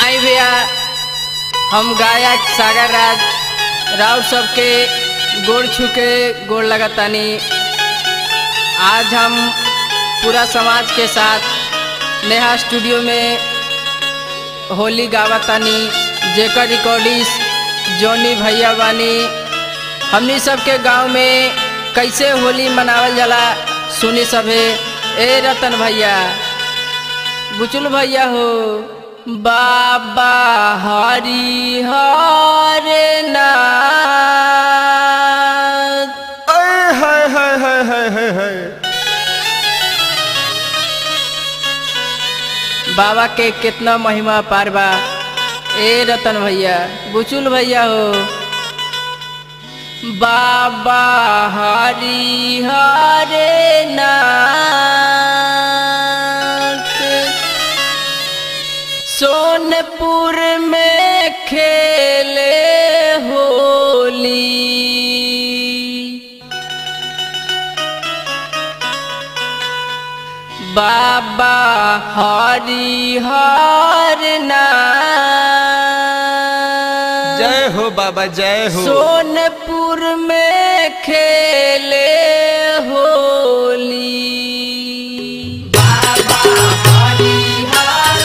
आई भैया हम गायक सागर राज राव सबके गोड़ छू के गोड़ लगातानी आज हम पूरा समाज के साथ नेहा स्टूडियो में होली गावतानी जेकर रिकॉर्डिस जॉनी भैया बानी हमनी सबके गांव में कैसे होली मनावल जाला सुनी सभे ए रतन भैया बुचुल भैया हो बाबा हरि हर नाथ अय हाय हाय हाय हाय हाय हाय बाबा के कितना महिमा पार बा ए रतन भैया बुचुल भैया हो बाबा हरि हरे नाथ सोनपुर में खेले होली बाबा हरि हर नाथ जय हो बाबा जय हो सोनपुर में खेले होली बाबा हरि हर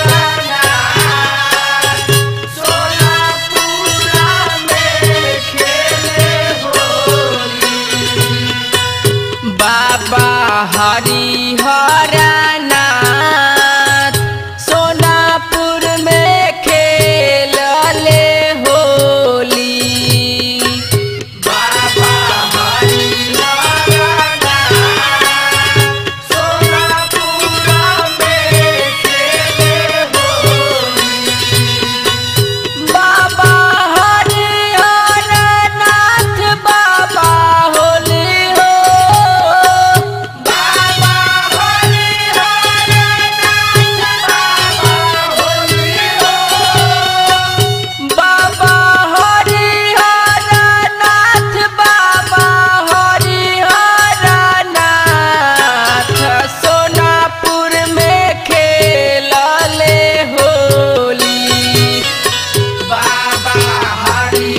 नाथ सोनापुरा में खेले होली बाबा हरि हरनाथ सोनापुर में खेलले होली बाबा हरि हरनाथ सोनापुरा में खेले होली बाबा हरि हरनाथ बाबा होली हो बाबा हरि हरनाथ बाबा होली हो बाबा हरि हरनाथ बाबा हरि हरनाथ सोनापुर में खेलले होली बाबा हरि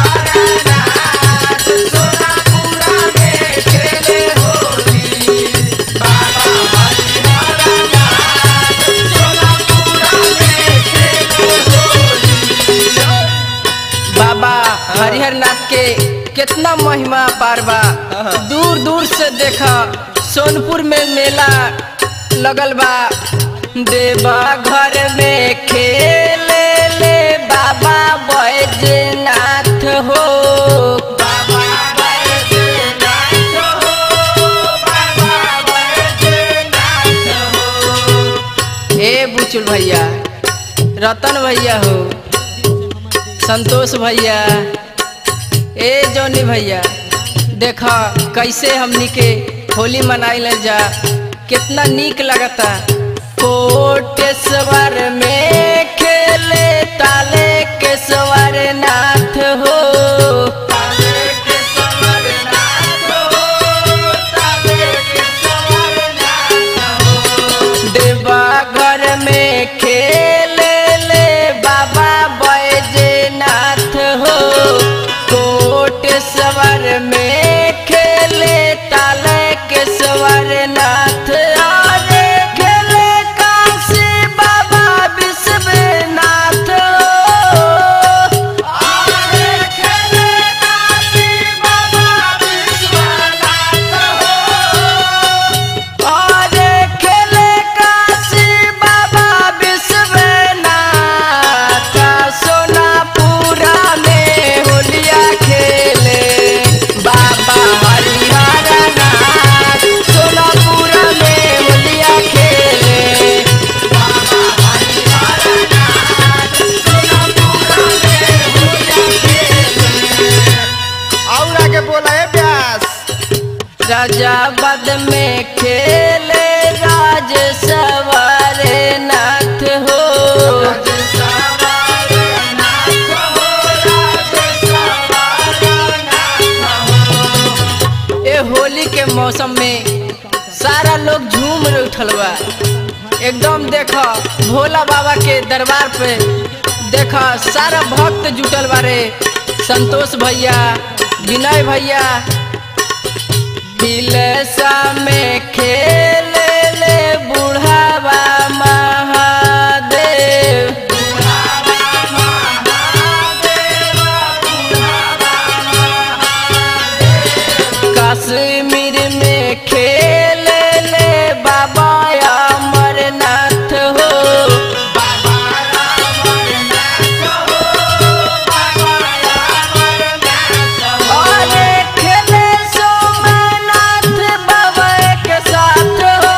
हरनाथ सोनापुरा में खेले होली बाबा हरि हरनाथ सोनापुरा में खेले होली बाबा हरिहरनाथ के कितना महिमा पार बा दूर दूर से देखा सोनपुर में मेला लगल बा देवा घर में खेले ले बाबा बैजनाथ हो बाबा बैजनाथ हो बाबा बैजनाथ हो हे बुचुल भैया रतन भैया हो संतोष भैया ए जौनी भैया देख कैसे हमनी के होली मनाइल जा कितना नीक लगता कोटेश्वर में खेले ताले केश्वर नाथ हो ताले केश्वर नाथ हो ताले केश्वर नाथ हो देवा घर में खेले ले बाबा बैजनाथ हो कोटेश्वर में खेले ताले केश्वर नाथ अरे खेले काशी बाबा विश्वनाथ हो अरे खेले काशी बाबा विश्वनाथ हो अरे खेले काशी बाबा विश्वनाथ सोनापुरा में होलिया खेले बाबा हरिहरनाथ सोनापुरा में होलिया खेले बाबा हरिहरनाथ सोनापुरा में होलिया खेले और आगे बोला है व्यास राजाबाद में खेले राज सवारे नाथ हो ए होली के मौसम में सारा लोग झूम उठल बा एकदम देखो भोला बाबा के दरबार पे देखा सारा भक्त जुटल बारे संतोष भैया विनय भैया दिलसा में खेल ले बुढ़ावा महादेव कश्मीर में खेल ले बाबा अमरनाथ हो अरे खेले सोमनाथ बाबा के साथ हो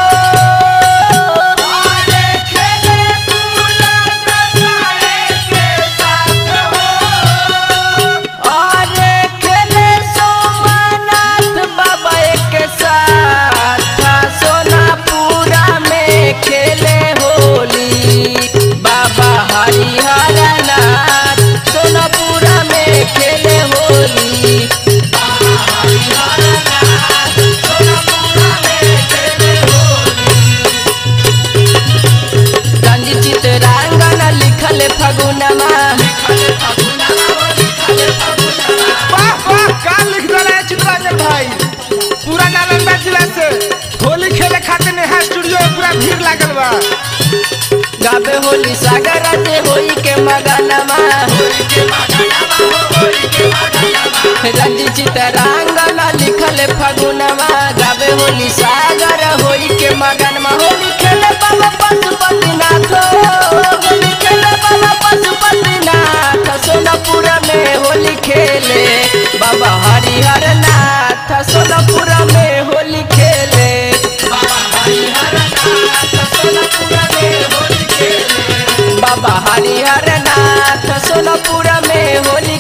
अरे खेले सोमनाथ बाबा के साथ सोनापुरा में खेले होली बाबा हरिहर नाथ सोनापुरा में खेले होली रंजित चितरांगना लिखल फगुनमा वाह वाह का लिख देला है चित्रांजन भाई पूरा नालंदा जिला से होली खेले खातिर नेहा स्टूडियो में पूरा भीड़ लागल बा गावे होली सागर से होई के मगनमा रंजी चितरांगना लिखल फगुनमा गावे होली सागर होई के मगनमा होली खेले बाबा पशुपतिनाथ होली खेले बाबा पशुपतिनाथ सोनापुरा में होली खेले बाबा हरिहर नाथ सोनापुरा में होली खेले बाबा हरिहर नाथ सोनापुरा में होली